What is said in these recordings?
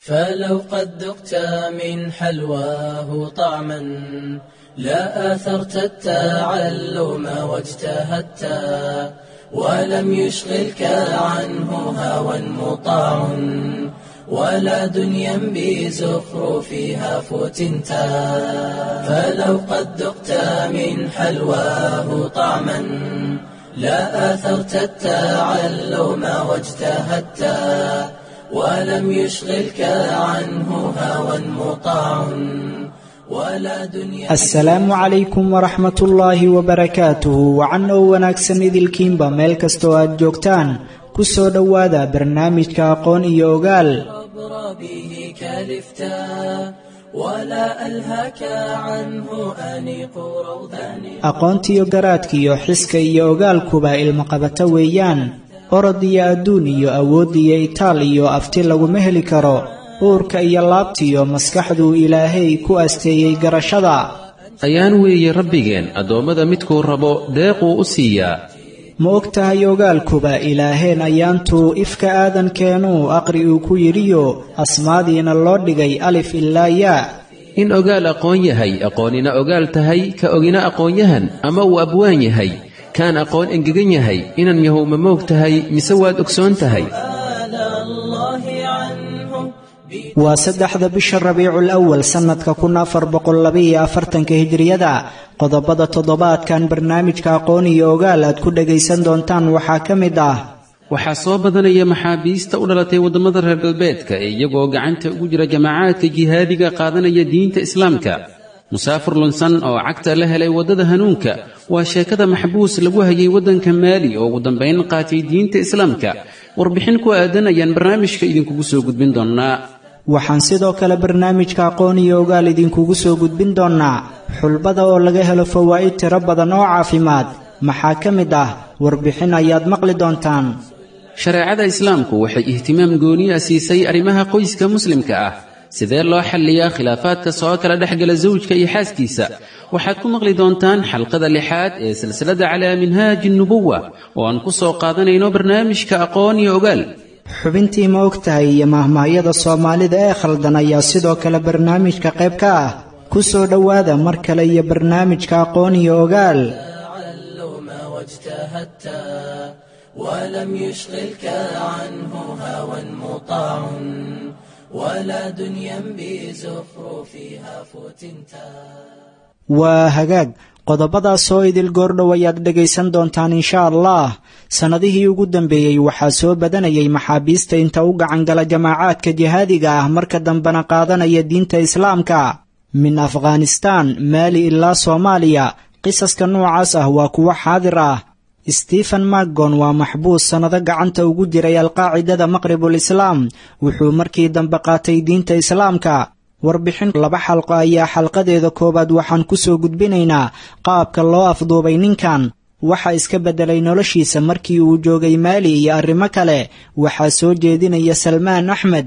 فلو قد ذقت من حلواه طعما لا آثرت التعلم واجتهدت ولم يشغلك عنه هوى مطاع ولا دنيا بزخرفها فتنتا فلو قد ذقت من حلواه طعما لا آثرت التعلم واجتهدت ولم يشغلك عنه هوى مطاع ولا دنيا asalaamu calaykum waraxmat ullaahi wabarakaatuhu wacan oo wanaagsan idilkiinba meel kastoo aad joogtaan ku soo dhowaada barnaamijka aqoon iyo ogaal عبر به كلفتا ولا ألهك عنه أنيق روضان aqoontiyo garaadkiyo xiska iyo ogaalkuba ilmaqabato weeyaan orod iyo adduun iyo awood iyo itaal iyo afti laguma heli karo uurka iyo laabtiyo maskaxduu ilaahay ku asteeyey garashada ayaan weeye rabbigeen addoommada midkuu rabo deequu u siiyaa ma og tahay ogaalkuba ilaaheen ayaantuu ifka aadankeenuu aqri uu ku yidhiyo asmaadiina loo dhigay alif ilaa yaa in ogaal aqoon yahay aqoonina ogaal tahay ka ogina aqoonyahan ama uu abwaan yahay kaan aqoon engegan yahay inan yahow ma moog tahay mise waad ogsoon tahay سؤال الله عنه waa saddexda bisha rabiicul awal sannadka kun afar boqol labaiyo afartanka hijriyada qodobada toddobaadkan barnaamijka aqoon iyo ogaal aad ku dhagaysan doontaan waxaa ka mid ah waxaa soo badanaya maxaabiista u dhalatay waddamada reer galbeedka ee iyagoo gacanta ugu jira jamaacaadka jihaadiga qaadanaya diinta islaamka musaafir lunsan oo cagta la helay waddada hanuunka waa sheekada maxbuus lagu hayay waddanka maali oo ugu dambayn qaatay diinta islaamka warbixin ku aadan ayaan barnaamijka idinkugu soo gudbin doonnaa waxaan sidoo kale barnaamijka aqoon iyo ogaal idinkugu soo gudbin doonnaa xulbada oo laga helo fawaa'id tiro badan oo caafimaad maxaa ka mid ah warbixin ayaad maqli doontaan shareecada islaamku waxay ihtimaam gooniya siisay arrimaha qoyska muslimka ah sidee loo xalliyaa khilaafaadka soo kala dhexgala sawjka iyo xaaskiisa waxaad ku maqli doontaan xalqada lixaad ee silsilada calaa minhaaji nubuwa oo aan ku soo qaadanayno barnaamijka aqoon iyo ogaal xubintii ma og tahay iyo mahmaahyada soomaalida ee khaldan ayaa sidoo kale barnaamijka qayb ka ah ku soo dhowaada mar kale iyo barnaamijka aqoon iyo ogaal تعلم واجتهدت ولم يشغلك عنه هوى مطاع ولا دنيا بزخرفها فتنتا waa hagaag qodobadaas oo idil goordhow ayaad dhegaysan doontaan insha allah sannadihii ugu dambeeyey waxaa soo badanayay maxaabiista inta u gacan gala jamaacaadka jihaadiga ah marka dambena qaadanaya diinta islaamka min afghanistaan maali ilaa soomaaliya qisaska noocaas ah waa kuwo xaadir ah stephen macgon waa maxbuus sannado gacanta ugu jiray alqaacidada maqribul islaam wuxuu markii dambe qaatay diinta islaamka warbixin laba xalqo ayaa xalqadeeda koowaad waxaan ku soo gudbinaynaa qaabka loo afduubay ninkan waxa iska beddelay noloshiisa markii uu joogay maali iyo arrimo kale waxaa soo jeedinaya salmaan axmed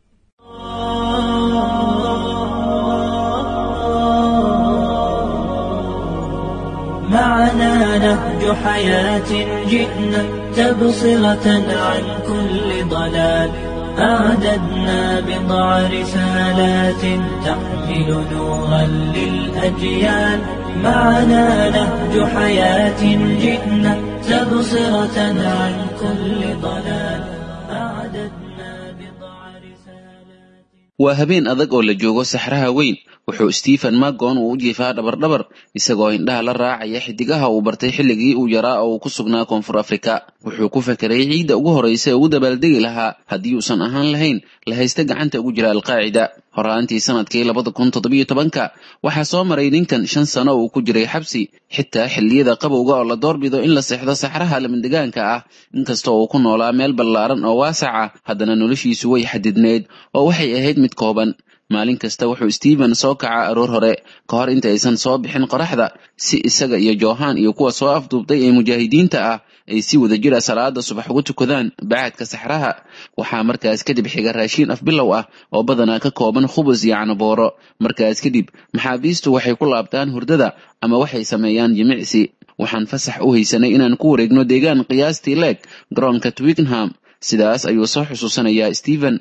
معنا نهج حياة جئنا تبصرة عن كل ضلال أعددنا بضع رسالات تحمل نورا للأجيال معنا نهج حياة جئنا تبصرة عن كل ضلال أعددنا بضع رسالات waa habeen adag oo la joogo saxraha weyn wuxuu stephen magon uu u jiifaa dhabardhabar isagoo indhaha la raacaya xidigaha uu bartay xilligii uu yaraa oo uu ku sugnaa koonfur afrika wuxuu ku fekeray ciidda ugu horraysa ee ugu dabaaldegi lahaa haddii uusan ahaan lahayn la haysta gacanta ugu jira alqaacida horaantii sanadkii labada kun toddobiyo tobanka waxaa soo maray ninkan shan sano uu ku jiray xabsi xitaa xilliyada qabowga oo la doorbido in la seexdo saxraha lamandegaanka ah inkastoo uu ku noolaa meel ballaaran oo waasac ah haddana noloshiisu way xadidneyd oo waxay ahayd mid kooban maalin kasta wuxuu stephen soo kacaa aroor hore ka hor inta aysan soo bixin qoraxda si isaga iyo johan iyo kuwa soo afduubtay ee mujaahidiinta ah ay si wada jira salaada subax ugu tukadaan bacadka saxraha waxaa markaas kadib xiga raashiin afbilow ah oo badanaa ka kooban khubus iyo canabooro markaas kadib maxaabiistu waxay ku laabtaan hurdada ama waxay sameeyaan jimicsi waxaan fasax u haysanay inaan ku wareegno deegaan qiyaastii leeg garoonka twickenham sidaas ayuu soo xusuusanayaa stephen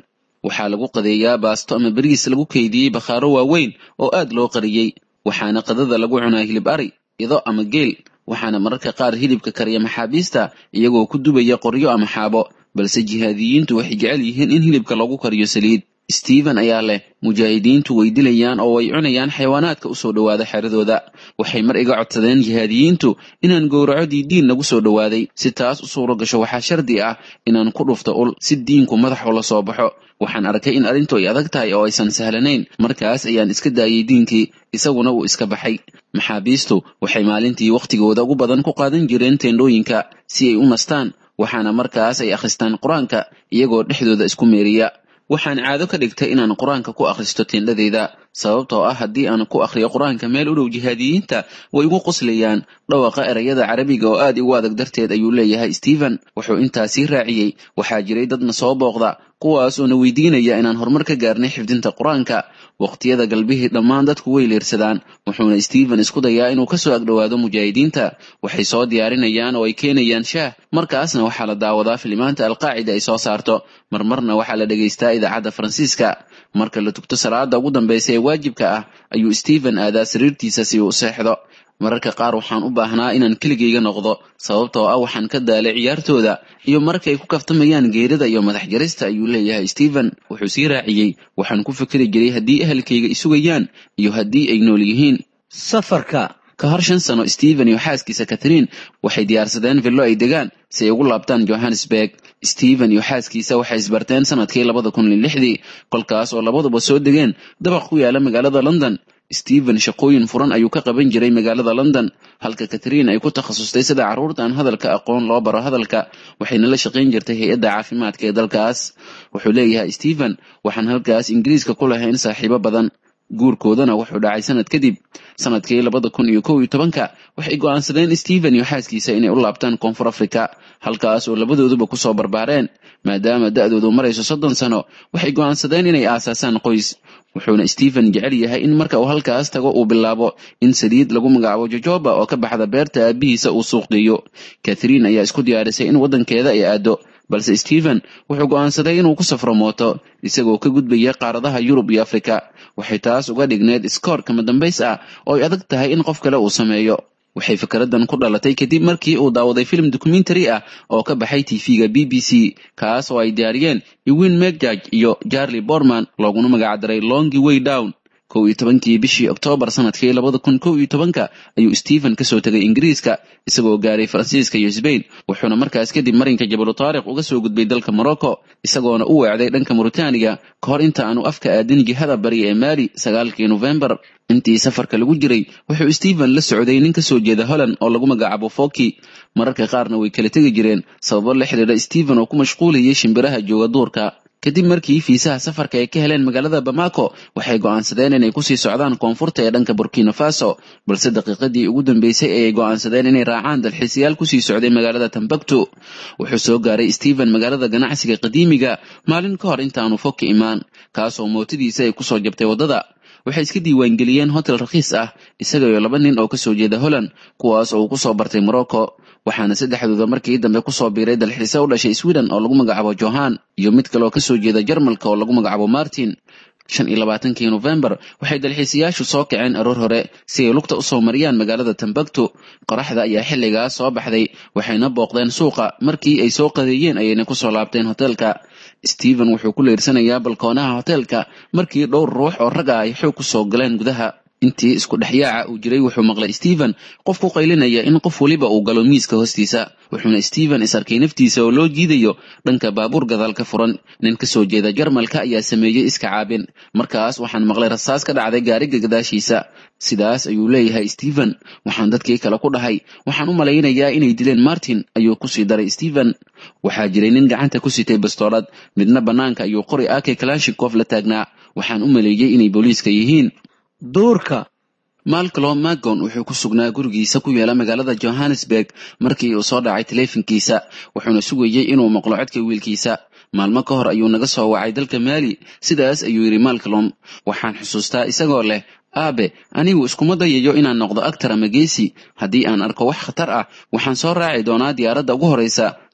waxaa lagu qadeeyaa baasto ama bariis lagu keydiyey bakhaaro waaweyn oo aad loo qariyey waxaana qadada lagu cunaa hilib ari ido ama geel waxaana mararka qaar hilibka kariya maxaabiista iyagoo ku dubaya qoryo ama xaabo balse jihaadiyiintu waxay jecel yihiin in hilibka lagu kariyo saliid stephen ayaa leh mujaahidiintu way dilayaan oo way cunayaan xayawaanaadka usoo dhowaada xeradooda waxay mar iga codsadeen jihaadiyiintu inaan gowraco diidiin lagu soo dhowaaday si taas u suuro gasho waxaa shardi ah inaan ku dhufto ul si diinku madax ula soo baxo waxaan arkay in arrintu ay adag tahay oo aysan sahlanayn markaas ayaan iska daayay diinkii isaguna uu iska baxay maxaabiistu waxay maalintii wakhtigooda ugu badan ku qaadan jireen teendhooyinka si ay u nastaan waxaana markaas ay akhristaan qur-aanka iyagoo dhexdooda isku meeriya waxaan caado ka dhigtay inaan qur-aanka ku akhristo teendhadeyda sababtoo ah haddii aan ku akhriyo qur-aanka meel u dhow jihaadiyiinta way igu qoslayaan dhawaqa erayada carabiga oo aad igu adag darteed ayuu leeyahay stephen wuxuu intaasii raaciyey waxaa jiray dadna soo booqda kuwaas oo na weydiinaya inaan horumar ka gaarnay xifdinta qur-aanka waqtiyada galbihii dhammaan dadku way leersadaan wuxuuna stephen isku dayaa inuu kasoo agdhowaado mujaahidiinta waxay soo diyaarinayaan oo ay keenayaan shaah markaasna waxaa la daawadaa filimaanta alqaacida ay soo saarto marmarna waxaa la dhegaystaa idaacadda faransiiska marka la tugto salaada ugu dambaysa ee waajibka ah ayuu stephen aadaa sariirtiisa si uu u seexdo mararka qaar waxaan u baahnaa inaan keligayga noqdo sababtoo ah waxaan ka daalay ciyaartooda iyo markay ku kaftamayaan geerida iyo madax jarista ayuu leeyahay stephen wuxuu sii raaciyey waxaan ku fikri jiray haddii ehelkayga isugayaan iyo haddii ay nool yihiin safarka ka hor shan sano stephen iyo xaaskiisa catherine waxay diyaarsadeen villo ay degaan si ay ugu laabtaan johannesburg stephen iyo xaaskiisa waxay isbarteen sanadkii labada kun iyo lixdii kolkaas oo labaduba soo degeen dabaq ku yaala magaalada london stephen shaqooyin furan ayuu ka qaban jiray magaalada london halka catherine ay ku takhasustay sida carruurta aan hadalka aqoon loo baro hadalka waxayna la shaqayn jirtay hay-adda caafimaadka ee dalkaas wuxuu leeyahay stephen waxaan halkaas ingiriiska ku lahayn saaxiibo badan guurkoodana wuxuu dhacay sanad kadib sanadkii labada kun iyo kow iyo tobanka waxay go'aansadeen stephen iyo xaaskiisa inay u laabtaan koonfur africa halkaas oo labadooduba kusoo barbaareen maadaama da'doodu marayso soddon sano waxay go'aansadeen inay aasaasaan qoys wuxuuna stephen jecel yahay in marka uu halkaas tago uu bilaabo in saliid lagu magacaabo jojoba oo ka baxda beerta aabihiisa uu suuq geeyo catherine ayaa isku diyaarisay in waddankeeda ay aado balse stephen wuxuu go'aansaday inuu ku safro mooto isagoo ka gudbaya qaaradaha yurub iyo afrika waxay taas uga dhigneed iskoor kama dambays ah oo ay adag tahay in qof kale uu sameeyo waxay fikraddan ku dhalatay kadib markii uu daawaday film documentary ah oo ka baxay tv-ga b b c kaas oo ay diyaariyeen ewin megjaj iyo charlie borman looguna magacdaray longi way down kow iyo tobankii bishii oktoobar sanadkii labada kun kow iyo tobanka ayuu stephen kasoo tegay ingiriiska isagoo gaaray faransiiska iyo sbain wuxuuna markaas kadib marinka jabalu taariq uga soo gudbay dalka morocco isagoona u weecday dhanka mauritaniga ka hor inta aanu afka aadin jihada bari ee maali sagaalkii nofembar intii safarka lagu jiray wuxuu stephen la socday nin kasoo jeeda holland oo lagu magacaabo foki mararka qaarna way kala tegi jireen sababo la xidhiidha stephen oo ku mashquulayay shimbiraha jooga duurka kadib markii fiisaha safarka ay ka heleen magaalada bamako waxay go'aansadeen inay kusii socdaan koonfurta ee dhanka burkina faso balse daqiiqadii ugu dambeysay ayay go'aansadeen inay raacaan dalxiisayaal kusii socday magaalada tambaktu wuxuu soo gaaray stephen magaalada ganacsiga qadiimiga maalin ka hor intaanu fog ka imaan kaasoo mootadiisa ay kusoo jabtay waddada waxay iska diiwaangeliyeen hotel rakhiis ah isaga iyo laba nin oo kasoo jeeda holland kuwaas oo uu kusoo bartay morocco waxaana saddexdooda markii dambe kusoo biiray dalxiise u dhashay sweden oo lagu magacaabo johan iyo mid kale oo kasoo jeeda jarmalka oo lagu magacaabo martin shan iyo labaatankii nofembar waxay dalxiisayaashu soo kaceen aroor hore si ay lugta usoo mariyaan magaalada tambaktu qoraxda ayaa xilligaas soo baxday waxayna booqdeen suuqa markii ay soo qadeeyeen ayayna kusoo laabteen hoteelka stephen wuxuu ku leersanayaa balkoonaha hoteelka markii dhowr ruux oo rag ah ay xoog kusoo galeen gudaha intii isku dhexyaaca uu jiray wuxuu maqlay stephen qof ku qaylinaya in qof weliba uu galo miiska hoostiisa wuxuuna stephen is arkay naftiisa oo loo jiidayo dhanka baabuur gadaalka furan nin kasoo jeeda jarmalka ayaa sameeyey iska caabin markaas waxaan maqlay rasaas ka dhacday gaariga gadaashiisa sidaas ayuu leeyahay stephen waxaan dadkii kale ku dhahay waxaan u malaynayaa inay dileen martin ayuu kusii daray stephen waxaa jiray nin gacanta ku sitay bastoolad midna bannaanka ayuu qori ake kalashikof la taagnaa waxaan u maleeyey inay booliiska yihiin duurka malcolm magon wuxuu ku sugnaa gurigiisa ku yaala magaalada johannesburg markii uu soo dhacay taleefankiisa wuxuuna sugayey inuu maqlo codka wiilkiisa maalmo ka hor ayuu naga soo wacay dalka maali sidaas ayuu yidhi malcolm waxaan xusuustaa isagoo leh aabe anigu iskuma dayayo inaan noqdo actar ama geesi haddii aan arko wax khatar ah waxaan soo raaci doonaa diyaaradda ugu horreysa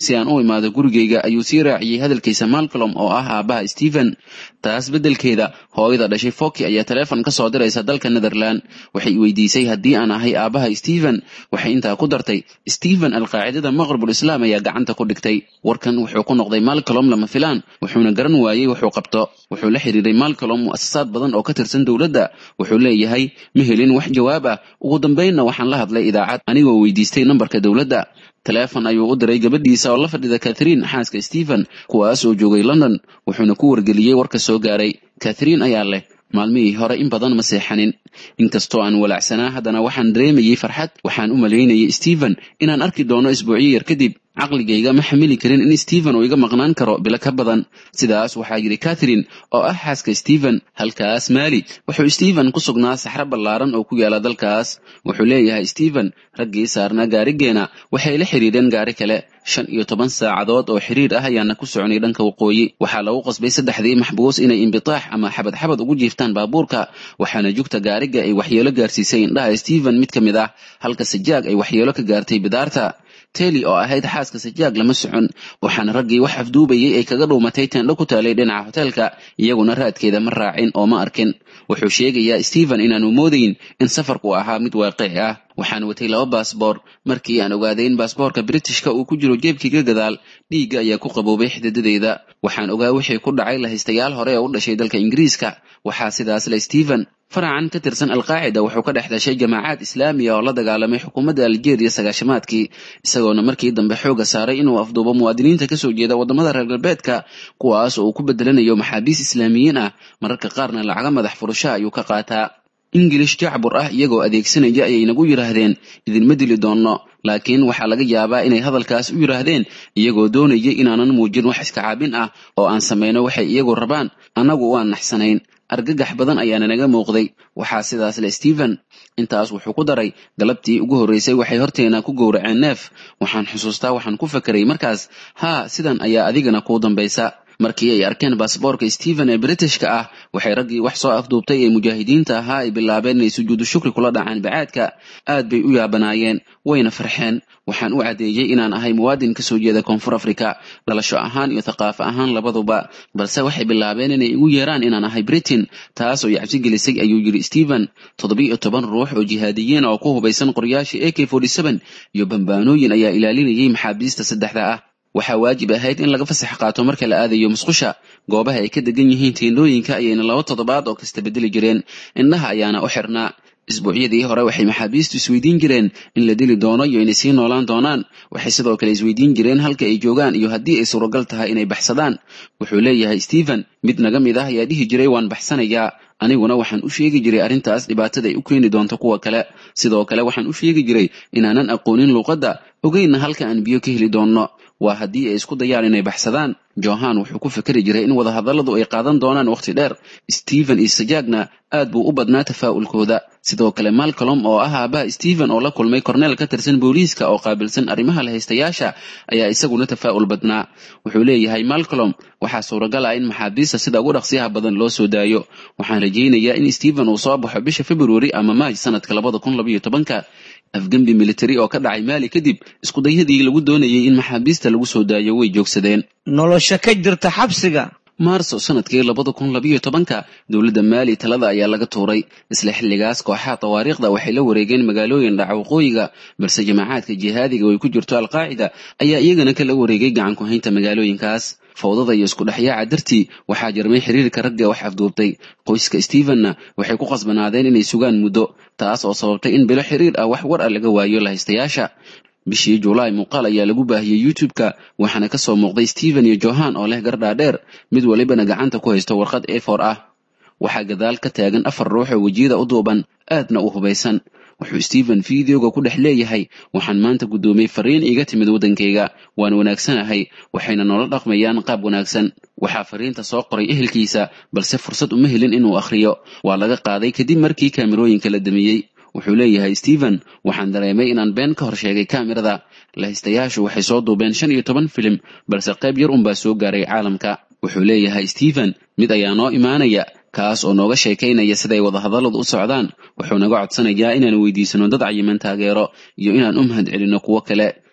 si aan u imaado gurigayga ayuu sii raaciyey hadalkiisa malcolm oo ah aabbaha stephen taas beddelkeeda hooyada dhashay foki ayaa taleefon ka soo diraysa dalka netherland waxay weydiisay haddii aan ahay aabbaha stephen waxay intaa ku dartay stephen alqaacidada maqribul islaam ayaa gacanta ku dhigtay warkan wuxuu ku noqday malcolm lama filaan wuxuuna garan waayey wuxuu qabto wuxuu la xiriiray malcolm mu'asasaad badan oo ka tirsan dowladda wuxuu leeyahay ma helin wax jawaab ah ugu dambaynna waxaan la hadlay idaacad anigoo weydiistay nambarka dowladda taleefon ayuu u diray gabadhiisa oo la fadhida katharine xaaska stephen kuwaas oo joogay london wuxuuna ku wargeliyey warka soo gaaray katharine ayaa leh maalmihii hore in badan ma seexanin inkastoo aan walaacsanaa haddana waxaan dareemayey farxad waxaan u malaynayay stephen inaan arki doono isbuucyo yar kadib caqligayga ma xamili karin in stephen uu iga maqnaan karo bilo ka badan sidaas waxaa yidhi katharine oo ah xaaska stephen halkaas maali wuxuu stephen ku sugnaa saxro ballaaran oo ku yaala dalkaas wuxuu leeyahay stephen raggii saarnaa gaarigeena waxay la xidhiidheen gaari kale shan iyo toban saacadood oo xiriir ah ayaana ku soconay dhanka waqooyi waxaa lagu qasbay saddexdii maxbuus inay imbitaax ama xabad xabad ugu jiiftaan baabuurka waxaana jugta gaariga ay waxyeelo gaarsiisay indhaha stephen mid ka mid ah halka sajaag ay waxyeelo ka gaartay bidaarta teli oo ahayd xaaska sajaag lama socon waxaana raggii wax afduubayay ay kaga dhuumatay teendho ku taalay dhinaca hoteelka iyaguna raadkeeda ma raacin oo ma arkin wuxuu sheegayaa stephen inaanu moodayn in safarku ahaa mid waaqici ah waxaan watay laba baasboor markii aan ogaaday in baasboorka britishka uu ku jiro jeebkiiga gadaal dhiigga ayaa ku qaboobay xididadeyda waxaan ogaa wixii ku dhacay lahaystayaal hore oo u dhashay dalka ingiriiska waxaa sidaas le stephen faracan ka tirsan alqaacida wuxuu ka dhex dhashay jamaacaad islaamiya oo la dagaalamay xukuumadda aljeeriya sagaashamaadkii isagoona markii dambe xooga saaray inuu afduubo muwaadiniinta kasoo jeeda waddamada reer galbeedka kuwaas oo uu ku bedelanayo maxaabiis islaamiyiin ah mararka qaarna lacaga madax furasho ayuu ka qaataa ingilish jacbur ah iyagoo adeegsanaya ayay nagu yidhaahdeen idinma dili doonno laakiin waxaa laga yaabaa inay hadalkaas u yidhaahdeen iyagoo doonaya inaanan muujin wax iska caabin ah oo aan samayno waxay iyagu rabaan annagu waan naxsanayn argagax badan ayaana naga muuqday waxaa sidaas le stephen intaas wuxuu ku daray galabtii ugu horreysay waxay horteena ku gowraceen neef waxaan xusuustaa waxaan ku fakeray markaas haa sidan ayaa adigana kuu dambaysa markii ay arkeen baasboorka stephen ee britishka ah waxay raggii wax soo afduubtay ee mujaahidiinta ahaa ay bilaabeen inay sujuudu shukri kula dhacaan bacaadka aad bay u yaabanaayeen wayna farxeen waxaan u caddeeyey inaan ahay muwaadin kasoo jeeda koonfur africa dhalasho ahaan iyo thaqaafo ahaan labaduba balse waxay bilaabeen inay igu yeeraan inaan ahay britain taas oo i cabsi gelisay ayuu yidhi stephen toddobiiyo toban ruux oo jihaadiyiin oo ku hubaysan qoryaasha a k iyo bambaanooyin ayaa ilaalinayay maxaabiista saddexda ah waxaa waajib ahayd in laga fasax qaato marka la aadayo musqusha goobaha ay ka degan yihiin teendhooyinka ayayna laba toddobaad oo kasta bedeli jireen indhaha ayaana u xirnaa isbuucyadii hore waxay maxaabiistu isweydiin jireen in la dili doono iyo inay sii noolaan doonaan waxay sidoo kale isweydiin jireen halka ay joogaan iyo haddii ay suuragal tahay inay baxsadaan wuxuu leeyahay stephen mid naga mid ah ayaa dhihi jiray waan baxsanayaa aniguna waxaan u sheegi jiray arrintaas dhibaatada ay u keeni doonto kuwa kale sidoo kale waxaan u sheegi jiray inaanan aqoonin luuqadda ogeynna halka aan biyo ka heli doonno waa haddii ay isku dayaan inay baxsadaan johan wuxuu ku fikeri jiray in wadahadalladu ay qaadan doonaan wakhti dheer stephen iyo sajaagna aad buu u badnaa tafaa'ulkooda sidoo kale malcolm oo ah aabbaha stephen oo la kulmay korneel ka tirsan booliiska oo qaabilsan arrimaha lahaystayaasha ayaa isaguna tafaa'ul badnaa wuxuu leeyahay malcolm waxaa suuragal ah in maxaabiista sida ugu dhaqsiyaha badan loo soo daayo waxaan rajaynayaa in stephen uu soo baxo bisha february ama maaj sanadka labada kun labaiyo tobanka afgembi military oo ka dhacay maali kadib iskudayadii lagu doonayay in maxaabiista lagu soo daayo way joogsadeen nolosha ka jirta xabsiga maarso sanadkii labada kun labayo tobanka dowladda maali talada ayaa laga tuuray isla xilligaas kooxaha tawaariikhda waxay la wareegeen magaalooyin dhaca waqooyiga balse jamaacaadka jihaadiga oo ay ku jirto alqaacida ayaa iyagana kala wareegay gacan ku haynta magaalooyinkaas fawdada iyo isku dhexyaaca dartii waxaa jarmay xiriirka ragga wax afduubtay qoyska stephenna waxay ku qasbanaadeen inay sugaan muddo taas oo sababtay in bilo xiriir ah wax war ah laga waayo lahaystayaasha bishii julaay muuqaal ayaa lagu baahiyey youtube-ka waxaana ka soo muuqday stephen iyo johan oo leh gardhaadheer mid walibana gacanta ku haysto warqad efor ah waxaa gadaal ka taagan afar ruux oo wejiyada u duuban aadna u hubaysan wuxuu stephen videoga ku dhex leeyahay waxaan maanta guddoomiyey fariin iiga timid waddankayga waan wanaagsanahay waxayna noola dhaqmayaan qaab wanaagsan waxaa fariinta soo qoray ehelkiisa balse fursad uma helin inuu akhriyo waa laga qaaday kadib markii kaamirooyinka la damiyey wuxuu leeyahay stephen waxaan dareemay inaan been ka hor sheegay kaamirada lahaystayaashu waxay soo duubeen shan iyo toban filim balse qayb yar unbaa soo gaaray caalamka wuxuu leeyahay stephen mid ayaa noo imaanaya kaas oo nooga sheekaynaya siday wadahadalladu u socdaan wuxuu naga codsanayaa inaan weydiisano dad cayiman taageero iyo inaan u mahad celinno kuwo kale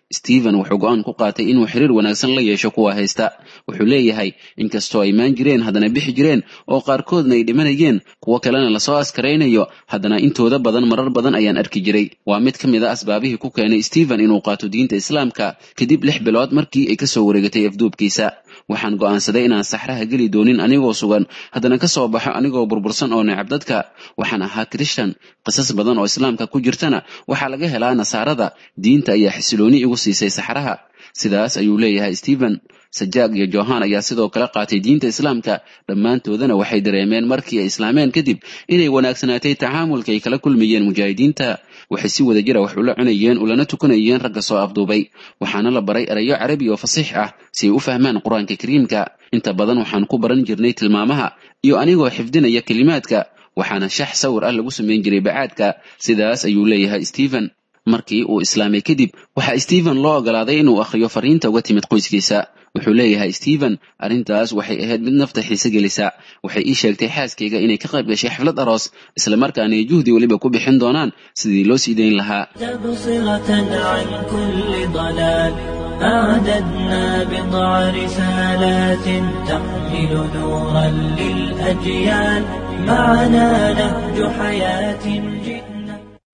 stephen wuxuu go-aan ku qaatay inuu xiriir wanaagsan la yeesho kuwa haysta wuxuu leeyahay inkastoo ay maan jireen haddana bixi jireen oo qaarkoodna ay dhimanayeen kuwo kalena lasoo askaraynayo haddana intooda badan marar badan ayaan arki jiray waa mid ka mid a asbaabihii ku keenay stephen inuu qaato diinta islaamka kadib lix bilood markii ay kasoo wareegatay afduubkiisa waxaan go'aansaday inaan saxraha geli doonin anigoo sugan haddana ka soo baxo anigoo burbursan oo necab dadka waxaan ahaa krishtan qisas badan oo islaamka ku jirtana waxaa laga helaa nasaarada diinta ayaa xisilooni igu siisay saxraha sidaas ayuu leeyahay stephen sajaag iyo johan ayaa sidoo kale qaatay diinta islaamka dhammaantoodana waxay dareemeen markii ay islaameen kadib inay wanaagsanaatay tacaamulka ay kala kulmayeen mujaahidiinta waxay si wada jira wax ula cunayeen ulana tukanayeen ragga soo afduubay waxaana la baray erayo carabi oo fasiix ah si ay u fahmaan qur-aanka kariimka inta badan waxaan ku baran jirnay tilmaamaha iyo anigoo xifdinaya kelimaadka waxaana shax sawir ah lagu samayn jiray bacaadka sidaas ayuu leeyahay stephen markii uu islaamay kadib waxaa stephen loo ogolaaday inuu akhriyo fariinta uga timid qoyskiisa wuxuu leeyahay stephen arrintaas waxay ahayd mid nafta xiise gelisa waxay ii sheegtay xaaskayga inay ka qayb gashay xaflad aroos islamarkaana ay juhdi weliba ku bixin doonaan sidii loo sii dayn lahaa تبصرة عن كل ضلال أعددنا بضع رسالات تحمل نورا للأجيال معنا نهج حياة جئنا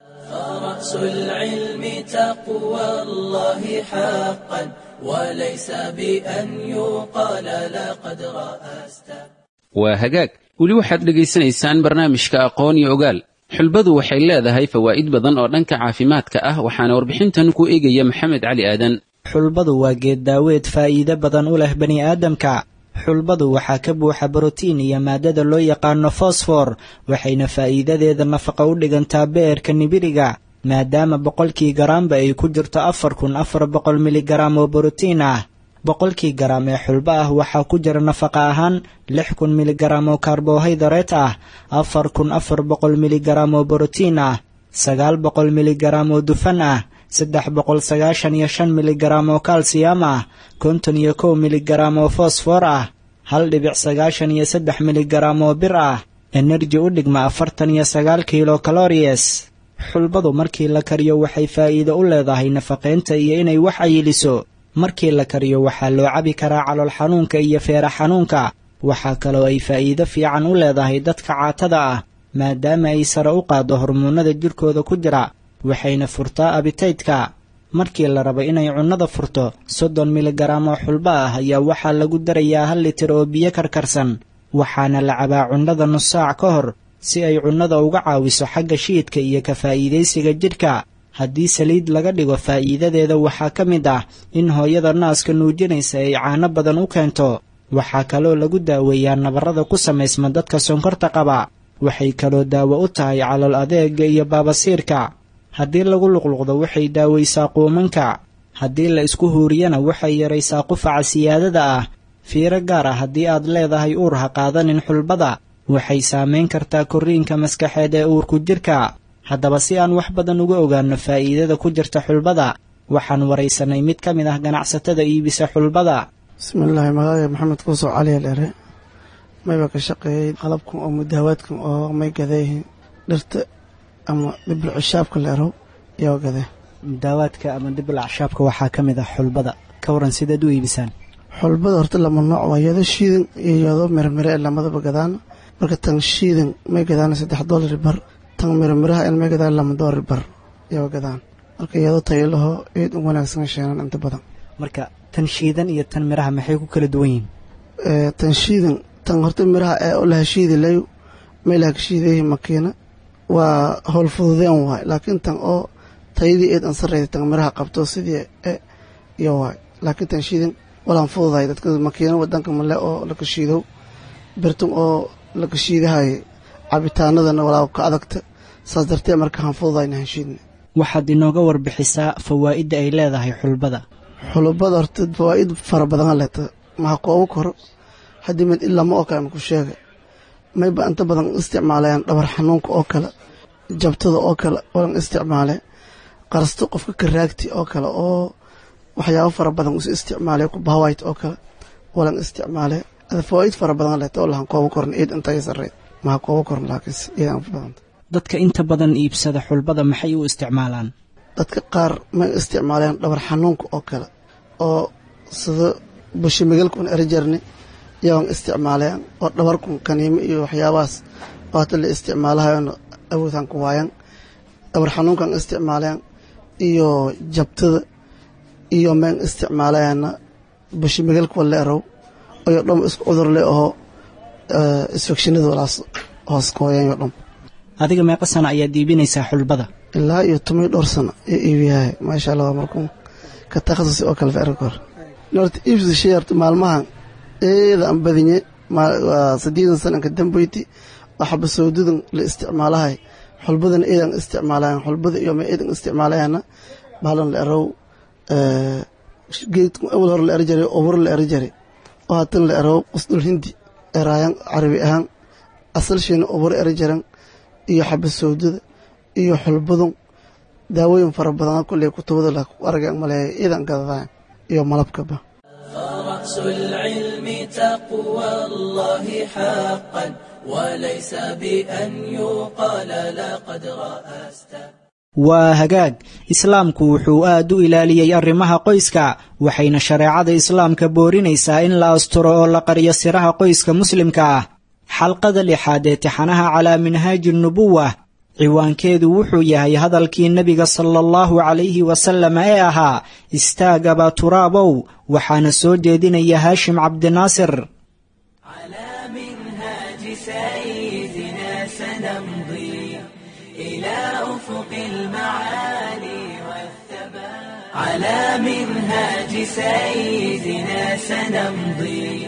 فرأس العلم تقوى الله حقا وليس بأن يقال لقد رأست waa hagaag weli waxaad dhegaysanaysaan barnaamijka aqoon iyo ogaal xulbadu waxay leedahay fawaa'id badan oo dhanka caafimaadka ah waxaana warbixintan ku eegaya maxamed cali aadan xulbadu waa geed daaweed faa'iide badan u leh bani aadamka xulbadu waxaa ka buuxa borotiin iyo maadada loo yaqaano fosfor waxayna faa'iidadeeda nafaqa u dhigantaa beerka nibiriga maadaama boqolkii garaamba ay ku jirto afar kun afar boqol miligaraam oo borotiin ah boqolkii garaam ee xulbo ah waxaa ku jira nafaqa ahaan lix kun miligaraam oo karbohaydareet ah afar kun afar boqol miligaraam oo borotiin ah sagaal boqol miligaraam oo dufan ah saddex boqol sagaashan iyo shan miligaraam oo kalsiyam ah konton iyo kow miligaraam oo fosfor ah hal dhibic sagaashan iyo saddex miligaraam oo bir ah enerji u dhigma afartan iyo sagaal kilo kaloriyes xulbadu markii la kariyo waxay faa'iido u leedahay nafaqaynta iyo inay wax ayiliso markii la kariyo waxaa loo cabi karaa calool xanuunka iyo feera xanuunka waxaa kaloo ay faa'iido fiican u leedahay dadka caatada ah maadaama ay sare u qaaddo hormoonnada jirkooda ku jira waxayna furtaa abitaydka markii la rabo inay cunnada furto soddon miligaraam oo xulbo ah ayaa waxaa lagu darayaa hal litir oo biyo karkarsan waxaana la cabaa cunnada nus saac ka hor si ay cunnada uga caawiso xagga shiidka iyo ka faa'iidaysiga jidhka haddii saliid laga dhigo faa'iidadeeda waxaa ka mid ah in hooyada naaska nuujinaysa ay caano badan u keento waxaa kaloo lagu daaweeyaa nabarrada ku samaysma dadka sonkorta qaba waxay kaloo daawo u tahay calool adeega iyo baabasiirka haddii lagu luqluqdo waxay daawaysaa quumanka haddii la isku huuriyana waxay yaraysaa qufaca siyaadada ah fiiro gaar ah haddii aad leedahay uur ha qaadanin xulbada waxay saamayn kartaa korriinka maskaxeed ee uurku jirka haddaba si aan wax badan uga ogaanno faa'iidada ku jirta xulbada waxaan waraysanay mid ka mid ah ganacsatada iibisa xulbada bismillaahi magacaaga maxamed kuusoo caliya dheere mayba ka shaqeeyey qalabkan oo mudaawaadkan oo may gadeeyihiin dhirta ama dhibl cishaabka leerow iyoo gadee daawaadka ama dibl acshaabka waxaa ka mid ah xulbada ka waran sidaad u iibisaan xulbada horta lama nooc waa yado shiidan iyo yado mirmire ee lamadaba gadaan marka tan shiidan may gadaan saddex doolari bar tan mirmiraha in may gadaan lama doolari bar iyoo gadaan marka yado tayalaho eed u wanaagsan sheenan inta badan marka tan shiidan iyo tan miraha maxay ku kala duwan yihiin tan shiidan tan horta miraha ee u laha shiidi layu may laha ka shiidayihi makiina waa howl fududeen waay laakiin tan oo tayadii eed an sarreysa tan miraha qabto sidii e iyo waay laakiin tan shiidan walaan fududahay dadka makiina wadanka male oo laka shiidow birtan oo laka shiidahay cabitaanadana walaa ka adagta saas dartee marka haan fududayna han shiidna waxaad inooga warbixisaa fawaa'idda ay leedahay xulbada xulubada horta fawaa'id fara badan leeta maha koobu koro haddii mid ilama oo kale ku sheega mayba inta badan isticmaalayaan dhabar xanuunka oo kale jabtada oo kale walan isticmaale qarsto qofka karaagti oo kale oo waxyaabo fara badan isu isticmaalay bahawayt oo kale walan isticmaale ada fawaa'id fara badan leeta oo lahan koobu koran eed intaya sarreed maha koobu koran laakiinse eed aan badanta dadka inta badan iibsada xulbada maxay u isticmaalaan dadka qaar may isticmaaleen dhabar xanuunka oo kale oo sida bushimigalkun erijarni yaan isticmaaleen oo dhabarkun kaniimo iyo waxyaabahaas oo hata la isticmaalahayoon awoodaan ku waayan dhabar xanuunkan isticmaaleen iyo jabtada iyo meen isticmaalayaana bushimigalka wala erow ayo dham isku cudur le aho isfekshinada walaas hoos kooyan yo dham adiga meeqa sana ayaad iibinaysaa xulbada ilaa iyo toban dhowr sano iyo iibiyahay maasha allah waa markuu ka takhasusi oo kale ficri kor norta iibsi shayarta maalmahan eeda aan badinye waa saddeedan sananka dambeyti waxba sawdadan la isticmaalahay xulbadana eedan isticmaalayan xulbada iyo ma eedan isticmaalayana baalan la erow geedku awal hore la eri jiray obur la eri jiray oo haatan la erow qusdul hindi eraayan carabi ahaan asalshiina obur eri jiran iyo xaba sawdada iyo xulbadun daawooyin fara badan kulley kutubada la argan maleeya iidan gadadaan iyo malabkaba فرأس العلم تقوى الله حقا وليس بأن يقال لقد رأست waa hagaag islaamku wuxuu aad u ilaaliyey arrimaha qoyska waxayna shareecada islaamka boorinaysaa in la asturo oo la qariyo siraha qoyska muslimka ah xalqada lixaad ee tixanaha calaa minhaaji nubuwa ciwaankeedu wuxuu yahay hadalkii nebiga sala allahu calayhi wasallam ee ahaa istaag abaa turaabow waxaana soo jeedinaya haashim cabdinaasir على منهاج سيدنا سنمضي إلى أفق المعالي والثبات على منهاج سيدنا سنمضي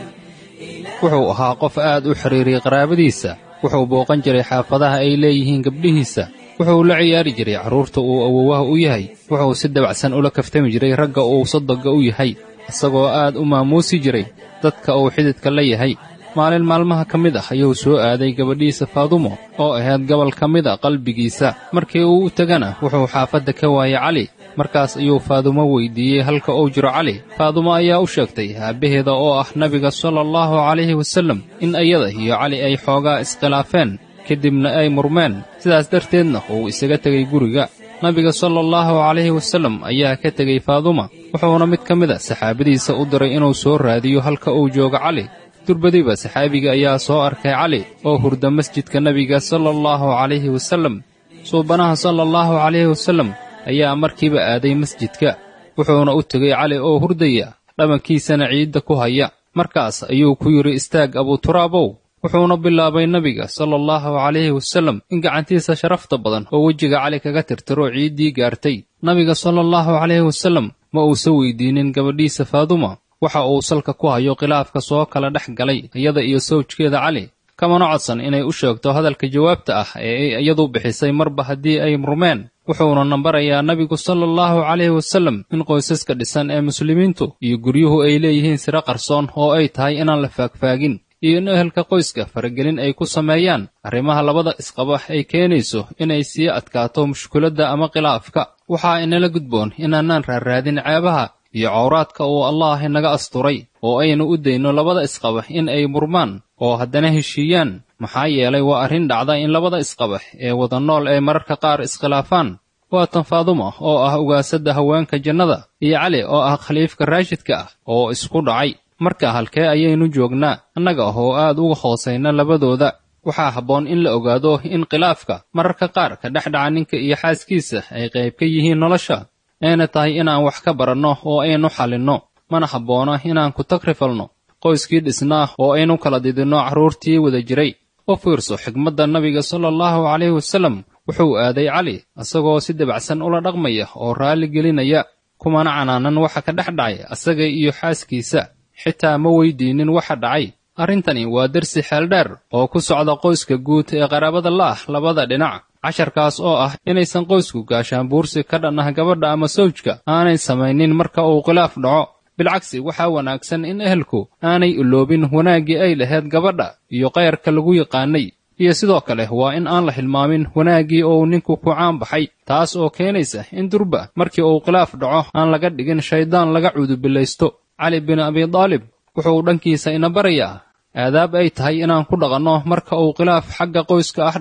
wuxuu ahaa qof aad u xidhiiriyey qaraabadiisa wuxuu booqan jiray xaafadaha ay leeyihiin gabdhihiisa wuxuu la ciyaari jiray carruurta uu awowaha u yahay wuxuu si dabacsan ula kaftami jiray ragga uu sodogga u yahay isagoo aad u maamuusi jiray dadka uu xididka la yahay maalin maalmaha ka mid ah ayuu soo aaday gabadhiisa faadumo oo ahayd gobol ka mid a qalbigiisa markii uu u tegana wuxuu xaafadda ka waayey cali markaas ayuu faadumo weyddiiyey halka uu jiro cali faadumo ayaa u sheegtay aabbaheeda oo ah nabiga sala allahu calayhi wasallam in iyada iyo cali ay xoogaa iskhilaafeen kadibna ay murmeen sidaas darteedna uu isaga tegay guriga nabiga sala allahu calayhi wasallam ayaa ka tegey faaduma wuxuuna mid ka mid a saxaabadiisa u diray inuu soo raadiyo halka uu joogo cali durbadiba saxaabiga ayaa soo arkay cali oo hurda masjidka nebiga sala allahu calayhi wasallam suubanaha sala allahu calayhi wasallam ayaa markiiba aaday masjidka wuxuuna u tegey cali oo hurdaya dhabankiisana ciidda ku haya markaas ayuu ku yidhi istaag abuuturaabow wuxuuna bilaabay nebiga sala allahu calayhi wasallam in gacantiisa sharafta badan oo wejiga cali kaga tirtiro ciiddii gaartay nabiga sala allahu calayhi wasallam ma uusa weydiinin gabadhiisa faaduma waxa uu salka ku hayo khilaafka soo kala dhex galay iyada iyo sawjkeeda cali kamana codsan inay u sheegto hadalka jawaabta ah ee ay iyadu bixisay marba haddii ay murmeen wuxuuna nambarayaa nebigu sala allahu calayhi wasallam in qoysaska dhisan ee muslimiintu iyo guryuhu ay leeyihiin siro qarsoon oo ay tahay inaan la faagfaagin iyo in ehelka qoyska faragelin ay ku sameeyaan arrimaha labada isqaba ay keenayso inay sii adkaato mushkuladda ama khilaafka waxaa inala gudboon inaanaan raarraadin ceebaha iyo cawraadka uu allaah inaga asturay oo aynu u dayno labada isqaba in ay murmaan oo haddana heshiiyaan maxaa yeelay waa arrin dhacda in labada isqaba ee wada nool ay mararka qaar iskhilaafaan waa tan faaduma oo ah ugaasadda haweenka jannada iyo cali oo ah khaliifka raashidka ah oo isku dhacay marka halkee ayaynu joognaa annaga ah oo aad uga hoosayna labadooda waxaa habboon in la ogaado in khilaafka mararka qaar ka dhex dhaca ninka iyo xaaskiisa ay qayb ka yihiin nolosha ayna tahay inaan wax ka baranno oo aynu xallinno mana habboona inaan ku tagrifalno qoyskii dhisnaa oo aynu kala didinno carruurtii wada jiray u fiirso xigmadda nabiga sala allahu calayhi wasallam wuxuu aaday cali isagoo si dabacsan ula dhaqmaya oo raalli gelinaya kumana canaanan waxa ka dhex dhacay asaga iyo xaaskiisa xitaa ma weydiinin waxa dhacay arrintani waa dersi xeeldheer oo ku socda qoyska guud ee qaraabada la'ah labada dhinac casharkaas oo ah inaysan qoysku gaashaan buursi ka dhan ah gabadha ama sawjka aanay samaynin marka uu khilaaf dhaco bilcagsi waxaa wanaagsan in ehelku aanay iloobin wanaaggii ay lahayd gabadha iyo kayrka lagu yaqaanay iyo sidoo kale waa in aan la hilmaamin wanaaggii uu ninku ku caan baxay taas oo keenaysa in durba markii uu khilaaf dhaco aan laga dhigin shayddaan laga cuudubillaysto cali bin abidaalib wuxuu dhankiisa ina barayaa aadaab ay tahay inaan ku dhaqanno marka uu khilaaf xagga qoyska ah dhaco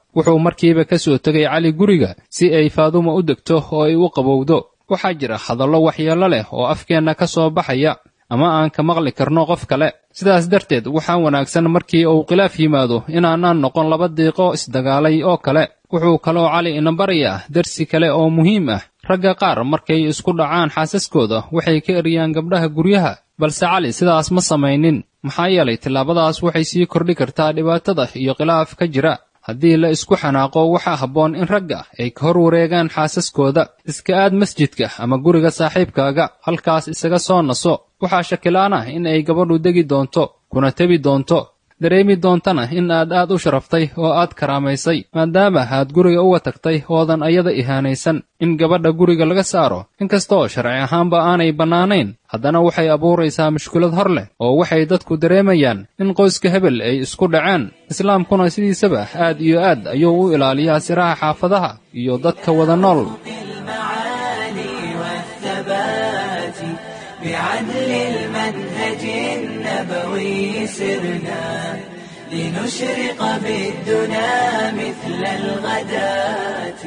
wuxuu markiiba ka soo tegay cali guriga si ay faaduma u degto oo ay u qabowdo waxaa jira hadallo waxyeello leh oo afkeenna ka soo baxaya ama aan ka maqli karno qof kale sidaas darteed waxaa wanaagsan markii uu khilaaf yimaado inaanaan noqon laba diiqo isdagaalay oo kale wuxuu kaloo cali ina barayaa darsi kale oo muhiim ah ragga qaar markay isku dhacaan xaasaskooda waxay ka eryaan gabdhaha guryaha balse cali sidaas ma samaynin maxaa yeelay tillaabadaas waxay sii kordhi kartaa dhibaatada iyo khilaaf ka jira haddii la isku xanaaqo waxaa habboon in ragga ay ka hor wareegaan xaasaskooda iska aad masjidka ama guriga saaxiibkaaga halkaas isaga soo naso waxaa shakilaan ah in ay gabadhu degi doonto kuna tebi doonto dareemi doontana in aad aad u sharaftay oo aad karaamaysay maadaama aad guriga uga tagtay oodan ayada ihaanaysan in gabadha guriga laga saaro inkastoo sharci ahaanba aanay bannaanayn haddana waxay abuuraysaa mushkilad hor leh oo waxay dadku dareemayaan in qoyska hebel ay isku dhaceen islaamkuna sidiisaba aad iyo aad ayuu u ilaaliyaa siraha xaafadaha iyo dadka wada nool بعدل المنهج النبوي سرنا لنشرق بالدنا مثل الغداة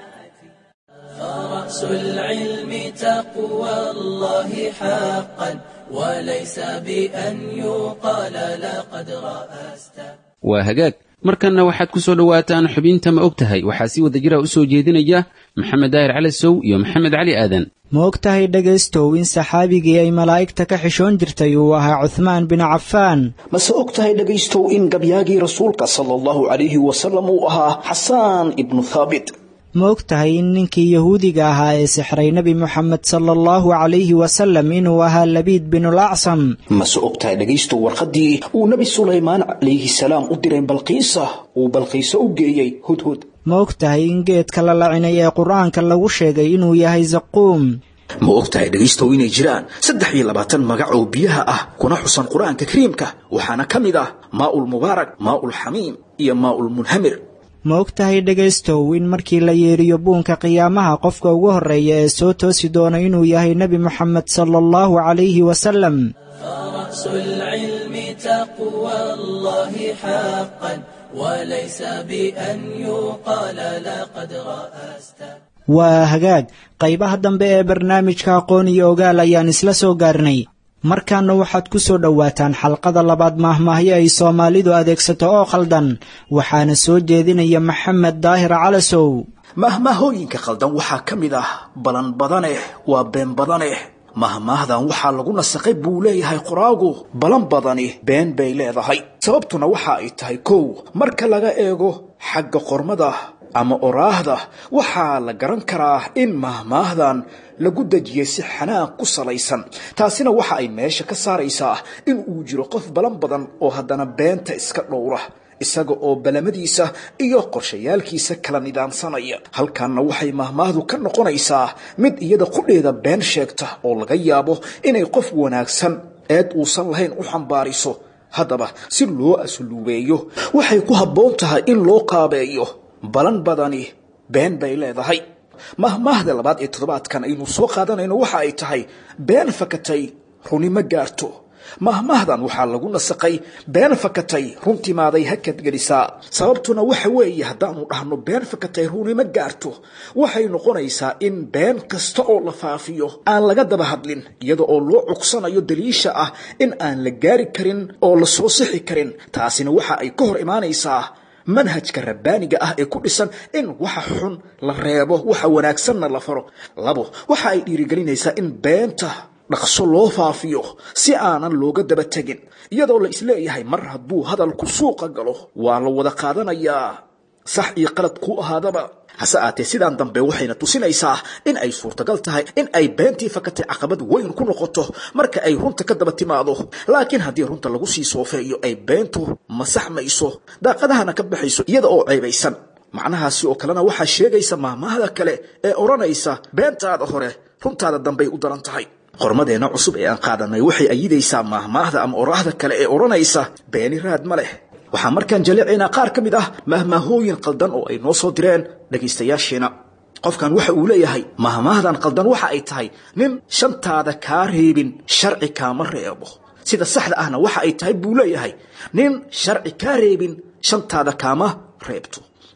فرأس العلم تقوى الله حقا وليس بأن يقال لقد رأست waa hagaag markanna waxaad ku soo dhowaataan xubinta ma og tahay waxaa si wada jira u soo jeedinaya maxamed daahir cali sow iyo maxamed cali aadan ma og tahay dhegaystow in saxaabigii ay malaa'igta ka xishoon jirtay uu ahaa cuhmaan bin cafaan mase og tahay dhegaystow in gabyaagii rasuulka sala allahu calayhi wasalam uu ahaa xasaan ibnu thaabit ma og tahay in ninkii yahuudiga ahaa ee sixray nebi moxamed sala allahu calayhi wasalam inuu ahaa labiid binulaacsam mase og tahay dhegaystow warqaddii uu nebi sulaymaan calayhi salaam u diray balqiisa uu balqiiso u geeyey hudhud ma og tahay in geedka la lacinay ee qur-aanka lagu sheegay inuu yahay zaquum ma og tahay dhegaystow inay jiraan saddex iyo labaatan magac oo biyaha ah kuna xusan qur-aanka kariimka waxaana ka mid ah maaulmubaarak maaulxamiim iyo maaulmunhamir ma og tahay dhegaystow in markii la yeeriyo buunka qiyaamaha qofka ugu horreeya ee soo toosi doona inuu yahay nebi moxamed sala allahu calayhi wasalam فرأس العلم تقوى الله حقا وليس بأن يقال لقد رأست waa hagaag qaybaha dambe ee barnaamijka aqoon iyo ogaal ayaan isla soo gaarnay markaana waxaad ku soo dhowaataan xalqada labaad maahmaahyo ay soomaalidu adeegsato oo khaldan waxaana soo jeedinaya maxamed daahir calasow mahmaahooyinka khaldan waxaa ka mid ah balan badaneh waa been badaneh mahmaahdan waxaa lagu nasakhay buu leeyahay qoraagu balan badani been bay leedahay sababtuna waxa ay tahay kow marka laga eego xagga qormada ama oraahda waxaa la garan karaa in mahmaahdan lagu dejiyey si xanaaq ku salaysan taasina waxa ay meesha ka saaraysaa in uu jiro qof balan badan oo haddana beenta iska dhowra isaga oo balamadiisa iyo qorshayaalkiisa kala nidaamsanaya halkanna waxay mahmaahdu ka noqonaysaa mid iyada qudheeda been sheegta oo laga yaabo inay qof wanaagsan eed uusan lahayn u xambaariso haddaba si loo asluubeeyo waxay ku habboon tahay in loo qaabeeyo balan badani been bay leedahay mahmaahda labaad ee toddobaadkan aynu soo qaadanayno waxa ay tahay been fakatay runi ma gaarto mahmaahdan waxaa lagu nasaqay been fakatay runtimaaday hakad gelisaa sababtuna waxa weeye haddaanu dhahno been fakatay runi ma gaarto waxay noqonaysaa in been kasta oo la faafiyo aan laga daba hadlin iyada oo loo cugsanayo daliisha ah in aan la gaari karin oo la soo sixi karin taasina waxa ay ka hor imaanaysaa manhajka rabbaaniga ah ee ku dhisan in waxa xun la reebo waxa wanaagsanna la faro labo waxa ay dhiirigelinaysaa in beenta dhaqso loo faafiyo si aanan looga daba tegin iyadoo la isleeyahay mar hadduu hadalku suuqa galo waa la wada qaadanayaa sax iyo qalad ku ahaadaba hase aatee sidaan dambe waxayna tusinaysaa in ay suurtagal tahay in ay beentii fakatay caqabad weyn ku noqoto marka ay runta ka daba timaado laakiin haddii runta lagu sii soofeeyo ay beentu masaxmayso daaqadahana ka baxayso iyada oo ceebaysan macnahaasi oo kalena waxaa sheegaysa maahmaahda kale ee odhanaysa beentaada hore runtaada dambey u daran tahay qormadeenna cusub ee aan qaadanay waxay ayidaysaa maahmaahda ama oraahda kale ee odhanaysa beeni raad ma leh waxaa markaan jaleecaynaa qaar ka mid ah mahmaahooyin qaldan oo ay noo soo direen dhegaystayaasheena qofkan waxa uu leeyahay mahmaahdan qaldan waxa ay tahay nin shantaada kaa reebin sharci kaama reebo sida saxda ahna waxa ay tahay buu leeyahay nin sharci kaa reebin shantaada kaama reebto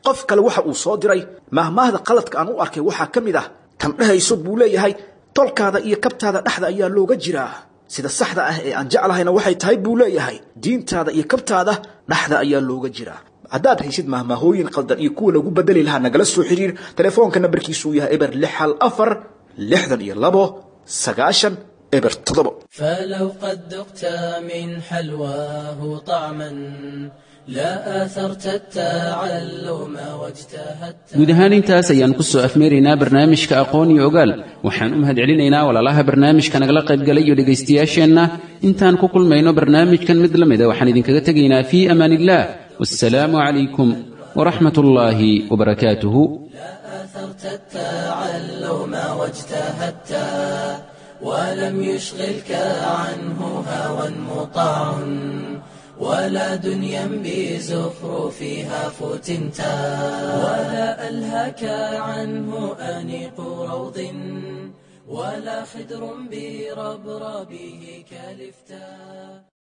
qof kale waxa uu soo diray mahmaahda qaladka aan u arkay waxaa ka mid ah tan dhehayso buu leeyahay tolkaada iyo kabtaada dhexda ayaa looga jiraa sida saxda ah ee aan jeclahayna waxay tahay buu leeyahay diintaada iyo kabtaada dhexda ayaa looga jiraa haddaad haysid mahmaahooyin qaldan iyo kuwa lagu bedeli lahaa nagala soo xiriir telefoonka nambarkiisuu yahay eber lix hal afar lixdan iyo labo sagaashan eber toddobo فلو قد ذقت من حلواه طعما لا آثرت التعلم واجتهدت guud ahaan intaas ayaan ku soo afmeeraynaa barnaamijka aqoon iyo ogaal waxaan u mahadcelinaynaa walaalaha barnaamijka nagala qaybgalay iyo dhegaystayaasheenna intaan ku kulmayno barnaamijkan mid la mida waxaan idinkaga tegaynaa fii amaan illah wassalaamu calaykum waraxmat ullaahi wabarakaatuhu آثرت التعلم واجتهدت ولم يشغلك عنه هوى مطاع ولا دنيا بزخرفها فتنت ولا ألهك عنه أنيق روض ولا خدر بربربه كلفتا